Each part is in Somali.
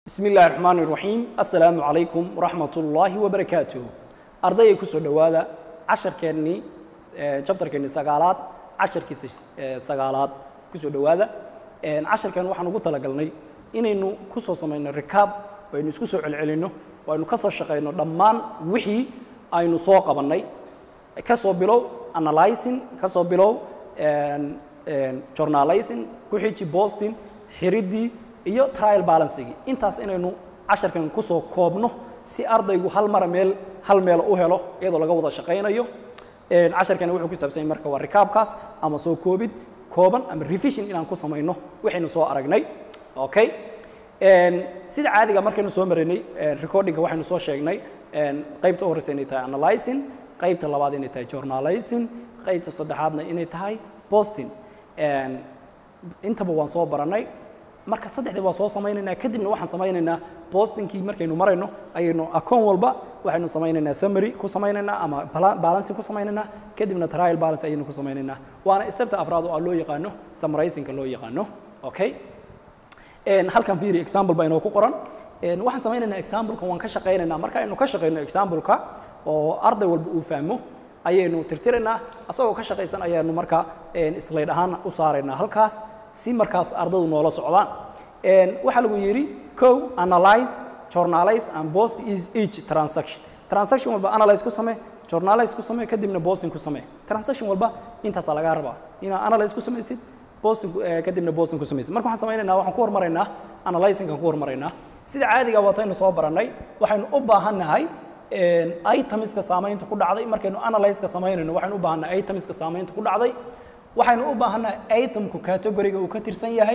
bismi illaahi raxmaani raxiim assalaamu calaykum waraxmat ullaahi wabarakaatuh ardayga ku soo dhowaada casharkeennii jabtarkeennii sagaalaad casharkiisa sagaalaad ku soo dhowaada casharkan waxaan ugu talagalnay inaynu ku soo samayno rikaab aynu isku soo celcelinno oo aynu ka soo shaqayno dhammaan wixii aynu soo qabannay ka soo bilow analyzing ka soo bilow journalizing ku xiji bosting xiriddii iyo trial balancigii intaas inaynu casharkan ku soo koobno si ardaygu hal mara meel hal meel u helo iyadoo laga wada shaqaynayo casharkani wuxuu ku saabsan yahay marka waa rikaabkaas ama soo koobid kooban ama revision inaan ku samayno waxaynu soo aragnay okay sida caadiga markaynu soo maraynay recordingka waxaynu soo sheegnay qaybta u horeysa inay tahay analyzing qaybta labaad inay tahay journalizing qaybta saddexaadna inay tahay posting intaba waan soo baranay marka saddexdii waa soo samaynaynaa kadibna waxaan samaynaynaa bostingkii markaynu marayno ayaynu akoon walba waxaynu samaynaynaa summary ku samaynaynaa ama balancing ku samaynaynaa kadibna trial balance ayaynu ku samaynaynaa waana stepta afraad oo loo yaqaano summarizingka loo yaqaano okay halkan fiiri example baa inoo ku qoran waxaan samaynaynaa exampleka waan ka shaqaynaynaa marka aynu ka shaqayno exampleka oo arday walba uu fahmo ayaynu tirtiraynaa asagoo ka shaqaysan ayaanu marka slayd ahaan u saaraynaa halkaas si markaas ardadu noola socdaan waxaa lagu yidhi co analyze journalize and post each transaction transaction walba analyze ku samee journalize ku samee kadibna posting ku samee transaction walba intaasaa lagaa rabaa inaad analyze ku samaysid posting kadibna posting ku samaysid marka waxaan samaynaynaa waxaan ku hormaraynaa analyzingkan ku hormaraynaa sida caadiga wataynu soo barannay waxaynu u baahannahay itemiska saamaynta ku dhacday markaynu analyzeka samaynayno waxaynu u baahannahay itemiska saamaynta ku dhacday waxaynu u baahannahay itemku categoriga uu ka tirsan yahay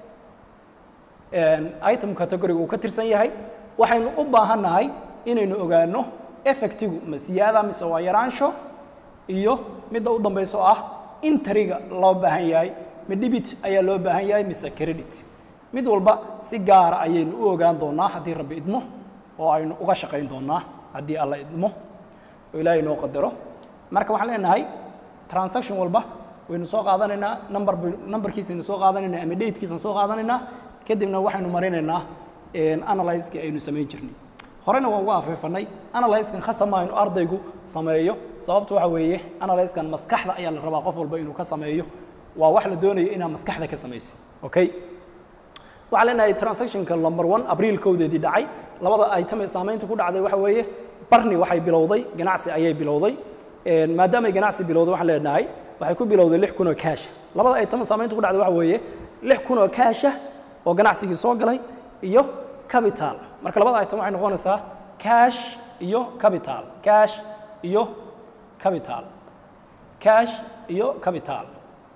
item categoriga uu ka tirsan yahay waxaynu u baahannahay inaynu ogaano effectigu ma siyaada mise waa yaraansho iyo midda u dambayso ah interiga loo baahan yahay ma debit ayaa loo baahan yahay mise credit mid walba si gaara ayaynu u ogaan doonaa haddii rabbi idmo oo aynu uga shaqayn doonaa haddii alla idmo oo ilaahay noo qadaro marka waxaan leenahay transaction walba waynu soo qaadanaynaa number numberkiisaynu soo qaadanaynaa ama datekiisaan soo qaadanaynaa kadibna waxaynu marinaynaa analyzekii aynu samayn jirnay horena waan uga afeefanay analyzekan khasama aynu ardaygu sameeyo sababtu waxa weeye analyzekan maskaxda ayaa la rabaa qof walba inuu ka sameeyo waa wax la doonayo inaad maskaxda ka samaysid okay waxaan leenahay transactionka number one abriil kowdeedii dhacay labada item ee saamaynta ku dhacday waxa weeye barni waxay bilowday ganacsi ayay bilowday maadaamay ganacsi bilowday waxaan leenahay waxay ku bilowday lix kun oo kaasha labada item saamaynta ku dhacday waxa weeye lix kun oo kaasha oo ganacsigii soo galay iyo capital marka labada item waxay noqonaysaa cash iyo capital cash iyo capital cash iyo capital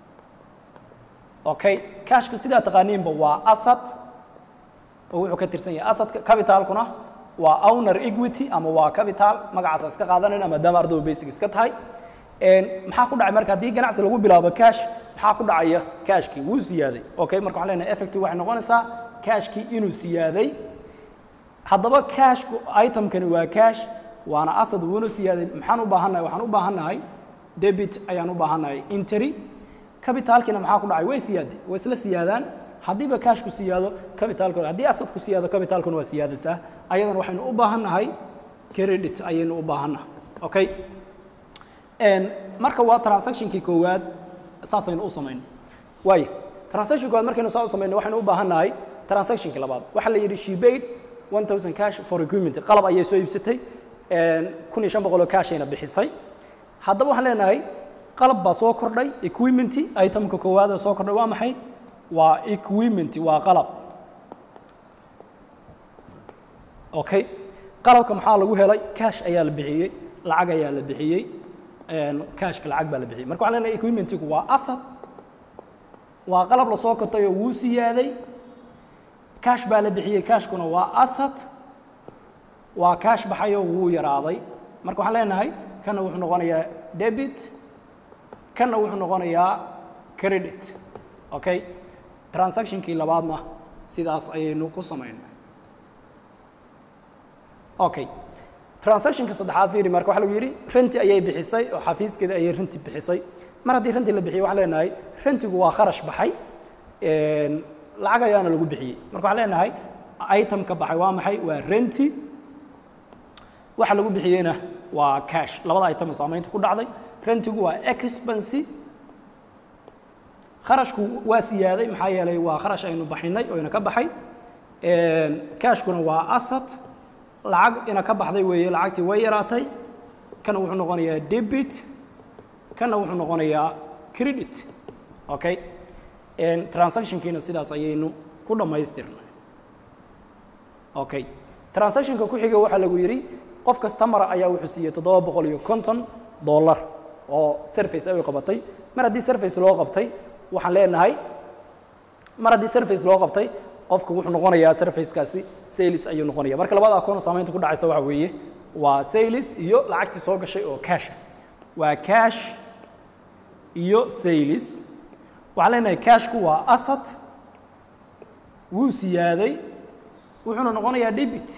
okay cashku sidaa taqaaniinba waa asad oo wuxuu ka tirsan yahay asadka capitalkuna waa owner equity ama waa capital magacaasa iska qaadanayna maadaama ardaydu basic iska tahay maxaa ku dhacay marka haddii ganacsi lagu bilaabo cash maxaa ku dhacaya cashkii wuu siyaaday okay marka waxaan leenahay effective waxay noqonaysaa cashkii inuu siyaaday haddaba cashku itemkani waa cash waana asad wuuna siyaaday maxaan u baahannahay waxaan u baahannahay debit ayaan u baahannahay intery capitalkiina maxaa ku dhacay way siyaaday way isla siyaadaan haddiiba cashku siyaado capitalkuna haddii asadku siyaado capitalkuna waa siyaadaysaa ayadana waxaynu u baahannahay credit ayaynu u baahannahay okay marka waa transactionkii koowaad saasaynu u samayno waayo transaction koowaad markaynu saa u samayno waxaynu u baahannahay transactionkii labaad waxaa la yidhi she paid one thousand cash for equipment qalab ayay soo iibsatay kun iyo shan boqol oo cashayna bixisay haddaba waxaan leenahay qalab baa soo kordhay equipment itemka koowaad ee soo kordhay waa maxay waa equipment waa qalab okay qalabka maxaa lagu helay cash ayaa la bixiyey lacag ayaa la bixiyey cashka lacag baa la bixiyey marka waxaan leenahay equipmentigu waa asad waa qalab la soo kotay oo wuu siyaaday cash baa la bixiyey cashkuna waa asad waa cash baxayoo wuu yaraaday marka waxaan leenahay kana wuxuu noqonayaa debit kana wuxuu noqonayaa credit okay transactionkii labaadna sidaas ayaynu ku samaynay okay transactionka saddexaad fiiri marka waxa lagu yidhi renti ayay bixisay oo xafiiskeeda ayay renti bixisay mar haddii renti la bixiyo waxaan leenahay rentigu waa kharash baxay lacag ayaana lagu bixiyey marka waxaan leenahay item ka baxay waa maxay waa renti waxa lagu bixiyeyna waa cash labada item oo saamaynta ku dhacday rentigu waa expense kharashku waa siyaaday maxaa yeelay waa kharash aynu baxinay oo ina ka baxay cashkuna waa asset lacag ina ka baxday weeye lacagtii way yaraatay kana wuxuu noqonayaa debit kana wuxuu noqonayaa credit okay transactionkiina sidaas ayaynu ku dhammaystirnay okay transactionka ku xiga waxaa lagu yidhi qof kastamara ayaa wuxuu siiyey toddoba boqol iyo konton dollar oo service ay qabatay mar haddii service loo qabtay waxaan leenahay mar haddii service loo qabtay qofku wuxuu noqonayaa servicekaasi sales ayuu noqonaya marka labada akoon saamaynta ku dhacaysa waxa weeye waa sales iyo lacagtii soo gashay oo cash waa cash iyo sales waxaan leenahay cashku waa asset wuu siyaaday wuxuuna noqonayaa debit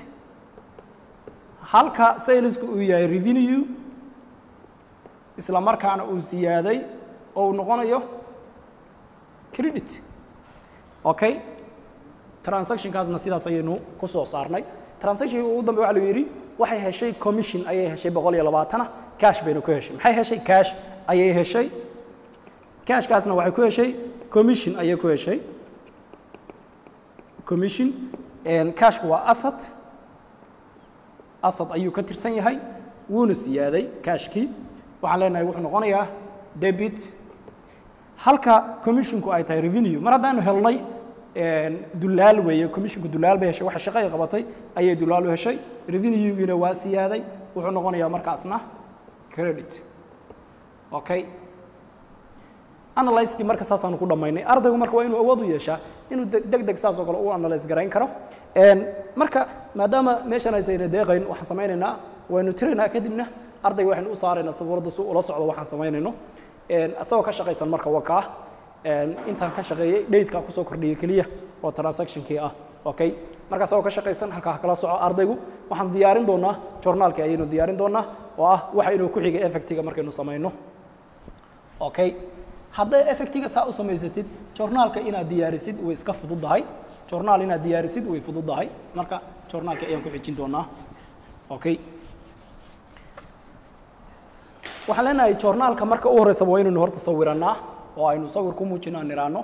halka salesku uu yahay revenue isla markaana uu siyaaday oo uu noqonayo credit okay transactionkaasna sidaas ayaynu ku soo saarnay transactionka ugu dambe waxa la yidhi waxay heshay commission ayay heshay boqol iyo labaatana cash baynu ku heshay maxay heshay cash ayay heshay cashkaasna waxay ku heshay commission ayay ku heshay commission cashku waa asset asset ayuu ka tirsan yahay wuuna siyaaday cashkii waxaan leenahay wuxuu noqonayaa debit halka commissionku ay tahay revenue mar haddaanu helnay dulaal weeye commissionku dulaal bay heshay waxa shaqo ay qabatay ayay dulaal u heshay revenuegiina waa siyaaday wuxuu noqonayaa markaasna credit okay analyskii marka saasaanu ku dhammaynay ardaygu marka waa inuu awood u yeeshaa inuu deg deg saas oo kale u analyse garayn karo marka maadaama meeshan aysayna deeqayn waxaan samaynaynaa waynu tiraynaa kadibna ardayga waxaynu u saaraynaa sabuuradda si ula socdo waxaan samaynayno isagoo ka shaqaysan marka wakaa intaan ka shaqeeyey daydkaa kusoo kordhiyey keliya oo transactionkii ah okay marka isagoo ka shaqaysan halkaa kala soco ardaygu waxaan diyaarin doonaa journaalkii ayaynu diyaarin doonaa oo ah waxa inuu ku xigay effectiga markaynu samayno okay hadday effectiga saa u samaysatid journaalka inaad diyaarisid way iska fududahay journaal inaad diyaarisid way fududahay marka journaalka ayaan ku xijin doonaa okay waxaan leenahay journaalka marka u horreysaba waa inaynu horta sawirannaa oo aynu sawir ku muujino aan nidhaahno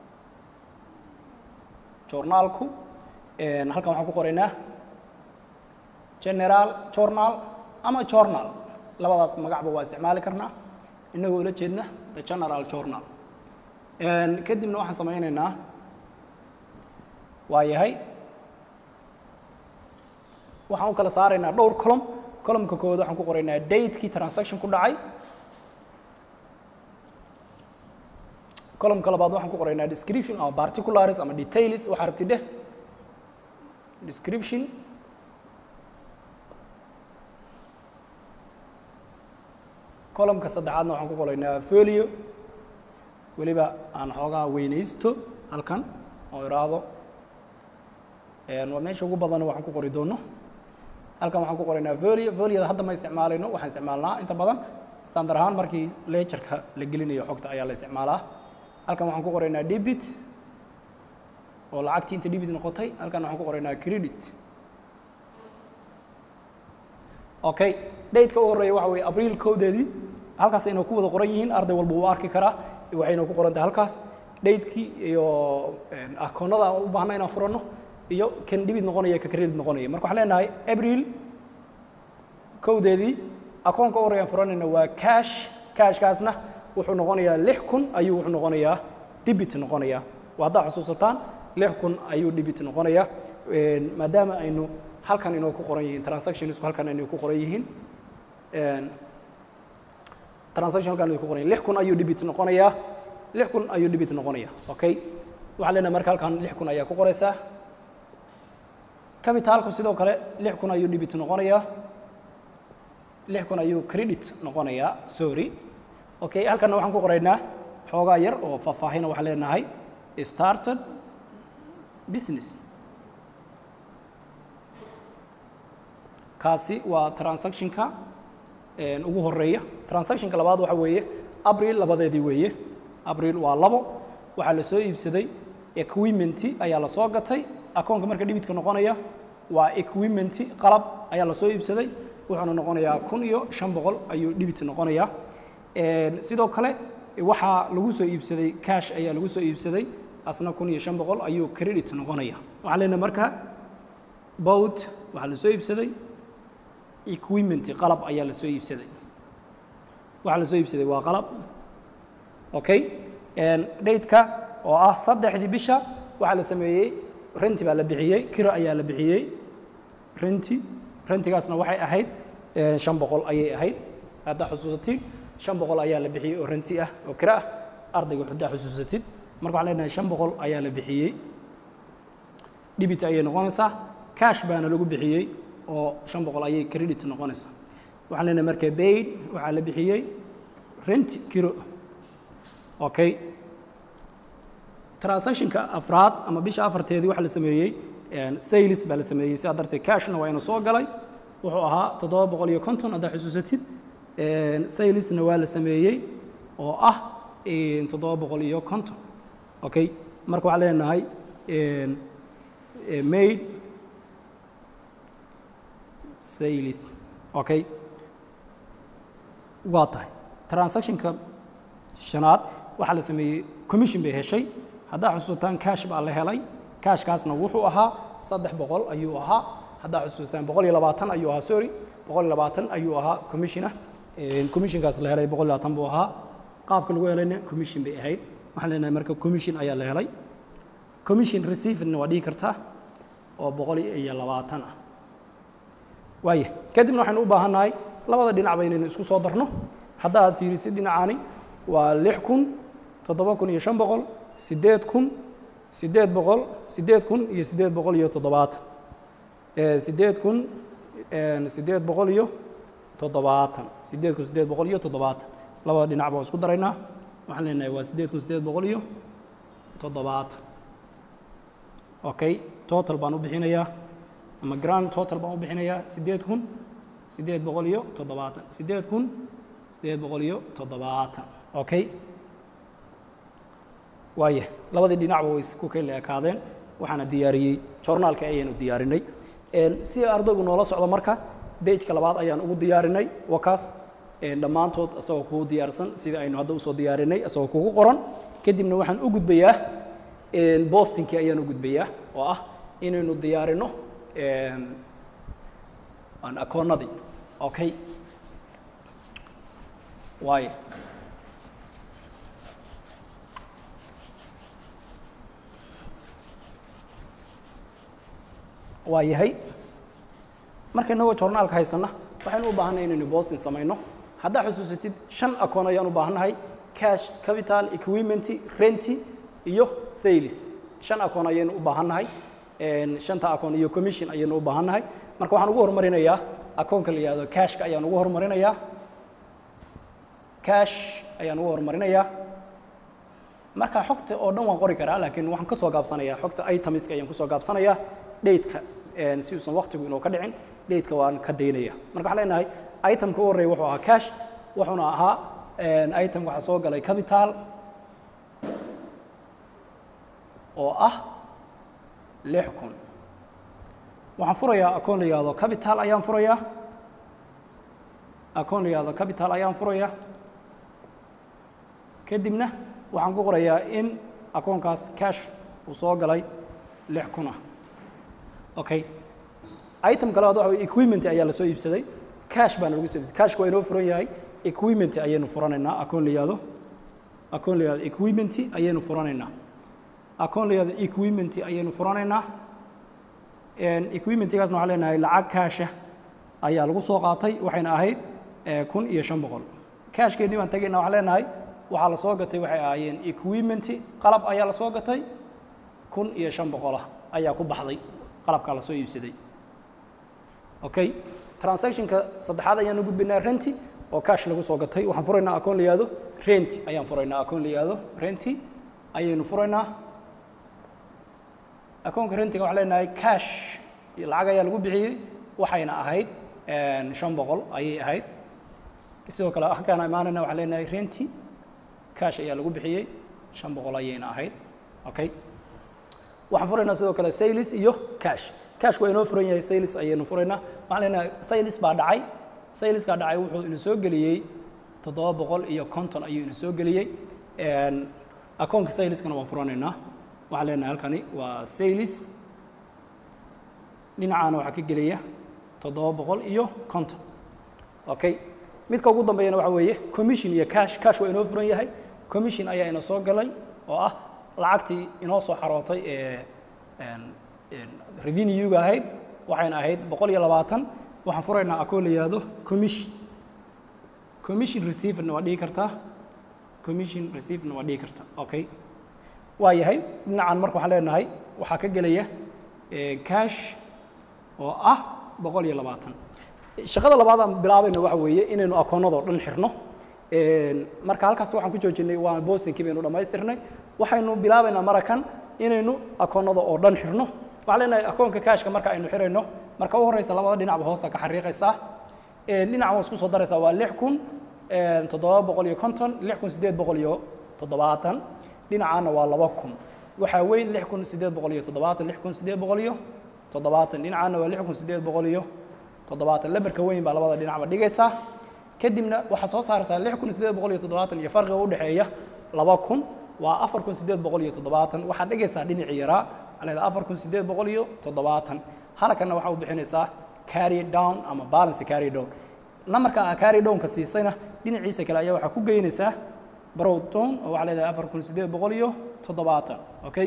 journaalku halkan waxaan ku qoraynaa general journal ama journal labadaas magacba waa isticmaali karnaa inagoo ula jeedna the general journal kadibna waxaan samaynaynaa waa yahay waxaan u kala saaraynaa dhowr column columnka koowaad waxaan ku qoraynaa datekii transaction ku dhacay columnka labaad waxaan ku qoraynaa description ama particulars ama details waxaa rabti dheh description columnka saddexaadna waxaan ku qoraynaa folio weliba aan xoogaa weynaysto halkan oo iraahdo waa meesha ugu badan waxaan ku qori doono halkan waxaan ku qoraynaa folio folioda hadda ma isticmaalayno waxaan isticmaalnaa inta badan standard ahaan markii lectureka la gelinayo xogta ayaa la isticmaalaa halkan waxaan ku qoraynaa debit oo lacagtii inta debit noqotay halkan waxaan ku qoraynaa credit okay dateka u horreeya waxa weeye abriil kowdeedii halkaas ayna ku wada qoran yihiin arday walba wuu arki karaa waxayna ku qoran tahay halkaas datekii iyo akoonnada aan u baahna inaan furanno iyo kan debit noqonaya ka credit noqonaya marka waxaan leenahay abriil kowdeedii akoonka u horreeyaan furanayna waa cash cashkaasna wuxuu noqonayaa lix kun ayuu wuxuu noqonayaa debit noqonayaa waa haddaa xusuusataan lix kun ayuu debit noqonayaa maadaama aynu halkan inoo ku qoran yihiin transactionsku halkan inay ku qoran yihiin transaction halkan ay ku qoran yihiin lix kun ayuu debit noqonayaa lix kun ayuu debit noqonayaa okay waxaan leenahay marka halkan lix kun ayaa ku qoraysaa capitalku sidoo kale lix kun ayuu debit noqonayaa lix kun ayuu credit noqonayaa sorry okay halkanna waxaan ku qoraynaa xoogaa yar oo faahfaahina waxaan leenahay started business kaasi waa transactionka ugu horeeya transactionka labaad waxa weeye abril labadeedii weeye abril waa labo waxaa la soo iibsaday equipmenti ayaa la soo gatay akoonka marka dhibitka noqonaya waa equipment qalab ayaa lasoo iibsaday wuxuuna noqonayaa kun iyo shan boqol ayuu dhibit noqonayaa sidoo kale waxaa lagu soo iibsaday cash ayaa lagu soo iibsaday asna kun iyo shan boqol ayuu credit noqonaya waxaan leenahay marka boat waxaa la soo iibsaday equipment qalab ayaa la soo iibsaday waxaa la soo iibsaday waa qalab okay dateka oo ah saddexdii bisha waxaa la sameeyey renti baa la bixiyey kiro ayaa la bixiyey renti rentigaasna waxay ahayd shan boqol ayay ahayd haddaa xusuusatid shan boqol ayaa la bixiyey oo renti ah oo kiro ah ardayga haddaa xusuusatid marka waxaan leenahay shan boqol ayaa la bixiyey dhibit ayay noqonaysaa cash baana lagu bixiyey oo shan boqol ayay credit noqonaysaa waxaan leenahay marka baid waxaa la bixiyey rent kiro okay transactionka afraad ama bisha afarteedii waxaa la sameeyey sales baa la sameeyey sidaa darteed cashna waa inu soo galay wuxuu ahaa toddoba boqol iyo konton haddaa xusuusatid salesna waa la sameeyey oo ah toddoba boqol iyo konton okay marka waxaan leenahay made sales okay waa tahay transactionka shanaad waxaa la sameeyey commission bay heshay haddaa xusuusataan cash baa la helay cashkaasna wuxuu ahaa saddex boqol ayuu ahaa haddaa xusuusataan boqol iyo labaatan ayuu ahaa sorry boqol iyo labaatan ayuu ahaa commission ah commissionkaas la helay boqol iyo labaatan buu ahaa qaabka lagu helayna commission bay ahayd waxaan leenahay marka commission ayaa la helay commission receivedna waa dhihi kartaa oo boqol iyo labaatan ah waaya kadibna waxaynu u baahannahay labada dhinacba inaynu isku soo darno hadda aad fiirisid dhinacaani waa lix kun toddoba kun iyo shan boqol siddeed kun siddeed boqol siddeed kun iyo siddeed boqol iyo toddobaatan siddeed kun siddeed boqol iyo toddobaatan siddeed kun siddeed boqol iyo toddobaatan labada dhinacba waa isku daraynaa waxaan leenahay waa siddeed kun siddeed boqol iyo toddobaatan okay total baan u bixinayaa ama grand total baan u bixinayaa siddeed kun siddeed boqol iyo toddobaatan siddeed kun siddeed boqol iyo toddobaatan okay waaya labadii dhinacba way isku kala ekaadeen waxaana diyaariyey journaalka ayaanu diyaarinay si ardaygu noola socdo marka bejka labaad ayaan ugu diyaarinay wakaas dhammaantood isagoo kugu diyaarsan sida aynu hadda usoo diyaarinay isagoo kugu qoran kadibna waxaan u gudbayaa bostinkii ayaan u gudbayaa oo ah inaynu diyaarino aan akoonnadii okay waaya waa yahay marka inagoo journaalka haysanna waxaynu u baahannahay inaynu boston samayno haddaa xusuusatid shan akoon ayaan u baahannahay cash capital equipment renty iyo sales shan akoon ayaynu u baahannahay shanta akoon iyo commission ayaynu u baahannahay marka waxaan ugu horumarinayaa akoonka la yihahdo cashka ayaan ugu horumarinayaa cash ayaan ugu horumarinayaa marka xogta oo dhan waan qori karaa laakiin waxaan ka soo gaabsanayaa xogta itemiska ayaan kusoo gaabsanayaa dateka si uusan waktigu inuu ka dhicin dateka waan ka daynaya marka waxaan leenahay itemka u horreeya wuxuu ahaa cash wuxuuna ahaa item waxaa soo galay capital oo ah lix kun waxaan furayaa akoon la yihahdo capital ayaan furayaa akoon la yihahdo capital ayaan furayaa kadibna waxaan ku qorayaa in akoonkaas cash uu soo galay lix kun ah okay item kale waxa way equipment ayaa la soo iibsaday cash baana lagu soo iibsaday cashka waa inoo furan yahay equipment ayaynu furanaynaa akoon la yihahdo akoon la yihahdo equipment ayaynu furanaynaa akoon la yihahdo equipment ayaynu furanaynaa equipmentgaasna waxaan leenahay lacag kaasha ayaa lagu soo qaatay waxayna ahayd kun iyo shan boqol cashkeennii baan tagaynaa waxaan leenahay waxaa la soo gatay waxay ahaayeen equipment qalab ayaa la soo gatay kun iyo shan boqolah ayaa ku baxday qalabkaa la soo iibsaday okay transactionka saddexaad ayaanu gudbaynaa renti oo cash lagu soo gatay waxaan furaynaa akoon la yihahdo renti ayaan furaynaa akoon la yihahdo renti ayaynu furaynaa akoonka rentiga waxaan leenahay cash lacag ayaa lagu bixiyey waxayna ahayd shan boqol ayay ahayd sidoo kale halkaana imaanayna waxaan leenahay renti cash ayaa lagu bixiyey shan boqol ayayna ahayd okay waxaan furaynaa sidoo kale sales iyo cash cash waa inoo furan yahay sales ayaynu furaynaa waxaan leenahay sales baa dhacay saleskaa dhacay wuxuu ina soo geliyey toddoba boqol iyo konton ayuu ina soo geliyey akoonka saleskana waan furanaynaa waxaan leenahay halkani waa sales dhinacaana waxaa ka gelaya toddoba boqol iyo konton okay midka ugu dambeeyana waxa weeye commission iyo cash cash waa inoo furan yahay commission ayaa ina soo galay oo ah lacagtii inoo soo xarootay ee revenue-ga ahayd waxayna ahayd boqol iyo labaatan waxaan furaynaa akoon la yihahdo commission commission receiverna waa dhihi kartaa commission receiverna waa dhihi kartaa okay waa yahay dhinacan marka waxaan leenahay waxaa ka gelaya cash oo ah boqol iyo labaatan shaqada labaad aan bilaabayna waxa weeye inaynu akoonnadoo dhan xirno marka halkaas waxaan ku joojinay waa bostinkii baynu dhammaystirnay waxaynu bilaabaynaa marakan inaynu akoonnada oo dhan xirno waxaan leenahay akoonka kaashka marka aynu xirayno marka u horeysa labada dhinacba hoosta ka xariiqaysaa dhinac waa isku soo daraysaa waa lix kun toddoba boqol iyo konton lix kun siddeed boqol iyo toddobaatan dhinacaana waa laba kun waxaa weyn lix kun siddeed boqol iyo toddobaatan lix kun siddeed boqol iyo toddobaatan dhinacaana waa lix kun siddeed boqol iyo toddobaatan lambarka weyn baa labada dhinacba dhigaysaa kadibna waxaa soo saaraysaa lix kun siddeed boqol iyo toddobaatan iyo farqiga u dhexeeya laba kun waa afar kun siddeed boqol iyo toddobaatan waxaad dhigaysaa dhinacii yaraa aleeda afar kun siddeed boqol iyo toddobaatan halkanna waxaa u bixinaysaa carry down ama balance carry down namarka aa carry downka siisayna dhinaciisa kale ayaa waxaa ku geynaysaa brow down oo waxaa leedahay afar kun siddeed boqol iyo toddobaatan okay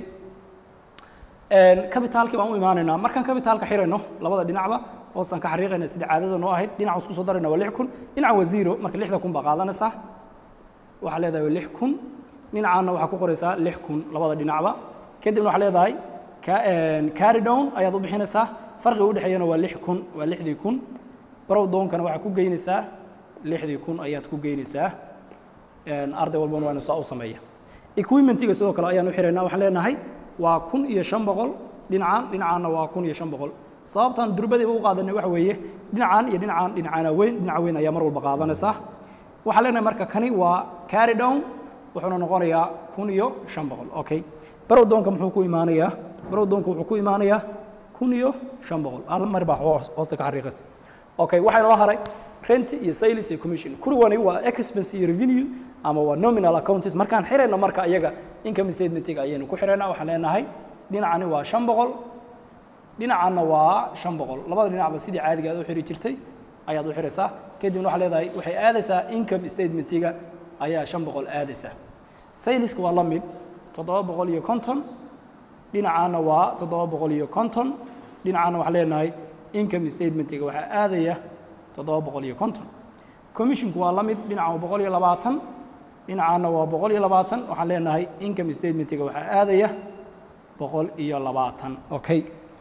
kabitaalkii baan u imaanaynaa markaan kabitaalka xirayno labada dhinacba hoostaan ka xariiqayna sida caadada noo ahayd dhinaca isku soo darayna waa lix kun dhinaca waa zero marka lixda kun baa qaadanaysaa waxaa leedahay lix kun dhinacaana waxaa ku qoraysaa lix kun labada dhinacba kadibna waxaa leedahay carry down ayaad u bixinaysaa farqiga udhexeeyana waa lix kun waa lixdii kun brow downkana waxaa ku geynaysaa lixdii kun ayaad ku geynaysaa arday walbana waanu saa u sameeya equipmentiga sidoo kale ayaan u xiraynaa waxaan leenahay waa kun iyo shan boqol dhinacaan dhinacaanna waa kun iyo shan boqol sababtaan durbadiiba u qaadanay waxa weeye dhinacaan iyo dhinacaan dhinacaana weyn dhinaca weyn ayaa mar walba qaadanaysaa waxaan leenahay marka kani waa carry down wuxuuna noqonayaa kun iyo shan boqol okay barow doonka muxuu ku imaanayaa barow doonka wuxuu ku imaanayaa kun iyo shan boqol hal mar baa hoosta ka xariiqaysa okay waxaa inoo haray rent iyo sales iyo commission kuwani waa expense iyo revenue ama waa nominal accounts markaan xirayno marka iyaga income statementiga ayaynu ku xiraynaa waxaan leenahay dhinacani waa shan boqol dhinacanna waa shan boqol labada dhinacba sidii caadiga aad u xiri jirtay ayaad u xiraysaa kadibna waxaa leedahay waxay aadaysaa income statementiga ayaa shan boqol aadaysaa saleska waa la mid toddoba boqol iyo konton dhinacaana waa toddoba boqol iyo konton dhinacaana waxaan leenahay income statementiga waxaa aadaya toddoba boqol iyo konton commissionku waa la mid dhinaca waa boqol iyo labaatan dhinacaana waa boqol iyo labaatan waxaan leenahay income statementiga waxaa aadaya boqol iyo labaatan okay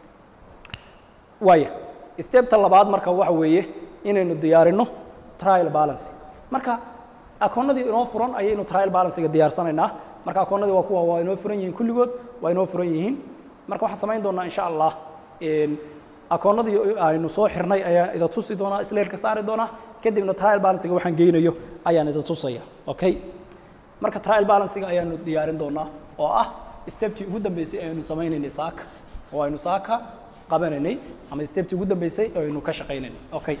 waaya stebta labaad marka waxa weeye inaynu diyaarino trial balance marka akoonnadii inoo furan ayaynu trial balancega diyaarsanaynaa marka akoonnadii waa kuwa waa inoo furan yihiin kulligood waa inoo furan yihiin marka waxaan samayn doonaa insha allah akoonnadii aynu soo xirnay ayaan ida tusi doonaa isleerka saari doonaa kadibna trial balancega waxaan geynayo ayaan ida tusaya okay marka trial balancega ayaanu diyaarin doonaa oo ah stebtii ugu dambeysay aynu samaynaynay saaka oo aynu saaka qabanaynay ama stebtii ugu dambeysay oo aynu ka shaqaynaynay okay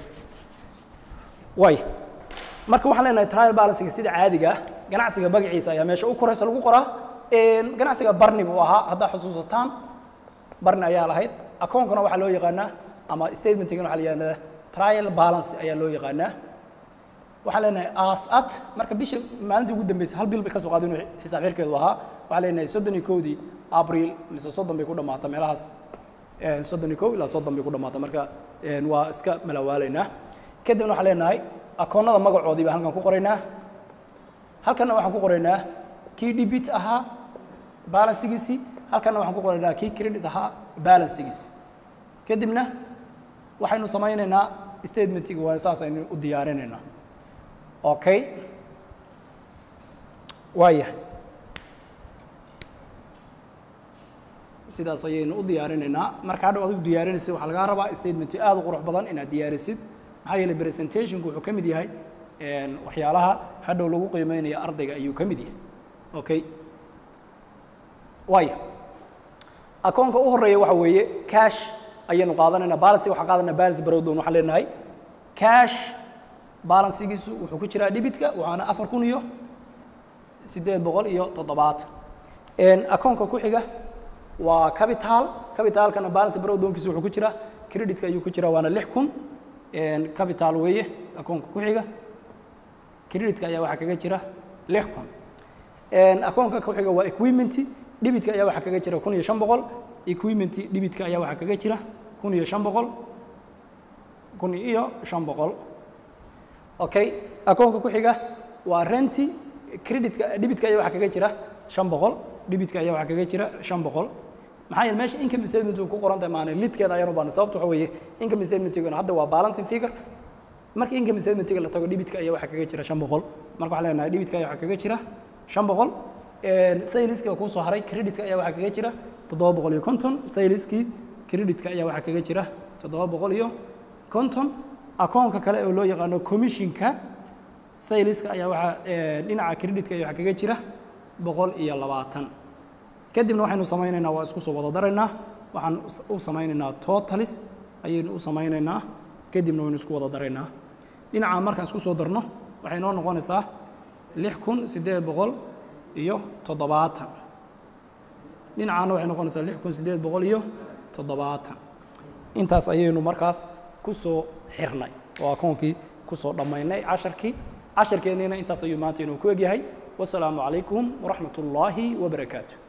way marka waxaan leenahay trial balancega sida caadiga ah ganacsiga magaciisa ayaa meesha u koraysa lagu qoraa ganacsiga barni buu ahaa haddaa xusuusataan barni ayaa lahayd akoonkana waxaa loo yaqaanaa ama statementigana waxaa la yihahdaa trial balance ayaa loo yaqaanaa waxaan leenahay as at marka bisha maalintii ugu dambeysay hal bil bay ka soo qaadeen inuu xisaab xirkeedu ahaa waxaan leenahay soddon iyo kowdii abril mise soddon bay ku dhammaata meelahaas soddon iyo kow ilaa soddon bay ku dhammaata marka waa iska malawaalaynaa kadibna waxaan leenahay akoonnada magacoodii baan halkan ku qoraynaa halkanna waxaan ku qoraynaa kii debit ahaa balansigiisii halkanna waxaan ku qoraynaa kii credit ahaa balansigiisi kadibna waxaynu samaynaynaa statementiga waa saas aynu u diyaarinaynaa okay waayahay sidaas ayaynu u diyaarinaynaa marka hadhow adigu diyaarinaysid waxaa lagaa rabaa statementi aad u qurux badan inaad diyaarisid maxaa yeelay presentationku wuxuu ka mid yahay waxyaalaha hadhow lagu qiimeynayo ardayga ayuu ka mid yahay okay waaya akoonka u horeeya waxa weeye cash ayaynu qaadanaynaa balance waxaan qaadanaa balance barowdown waxaan leenahay cash balansigiisu wuxuu ku jiraa dhibitka waxaana afar kun iyo siddeed boqol iyo toddobaatan akoonka ku xiga waa capital capitalkana balance barowdownkiisu wuxuu ku jiraa creditka ayuu ku jiraa waana lix kun capital weeye akoonka ku xiga creditka ayaa waxaa kaga jira lix kun akoonka ku xiga waa equipment dhibitka ayaa waxaa kaga jira kun iyo shan boqol equipment dhibitka ayaa waxaa kaga jira kun iyo shan boqol kun iyo shan boqol okay akoonka ku xiga waa renti creditka dhibitka ayaa waxaa kaga jira shan boqol dhibitka ayaa waxaa kaga jira shan boqol maxaa yeele meesha income statement ku qoran tahay maana lidkeeda ayaan u baahna sababta waxa weeye income statementigana hadda waa balancing figure marka income statementiga la tago dhibitka ayaa waxaa kaga jira shan boqol marka waxaan leenahay dhibitka ayaa waxaa kaga jira shan boqol sayliska kuu soo haray creditka ayaa waxaa kaga jira toddoba boqol iyo konton sayliskii creditka ayaa waxaa kaga jira toddoba boqol iyo konton akoonka kale oo loo yaqaano commissionka sayliska ayaa waxaa dhinaca creditka ayaa waxaa kaga jira boqol iyo labaatan kadibna waxaynu samaynaynaa waa isku soo wada daraynaa waxaan u samaynaynaa totalis ayaynu u samaynaynaa kadibna waynu isku wada daraynaa dhinaca markaan isku soo darno waxay noo noqonaysaa lix kun siddeed boqol iyo toddobaatan dhinacaana waxay noqonaysaa lix kun siddeed boqol iyo toddobaatan intaas ayaynu markaas ku soo xirnay oo akoonkii ku soo dhammaynay casharkii casharkeenniina intaas ayuu maanta inuu ku egyahay wasalaamu calaykum waraxmat ullaahi wabarakaatu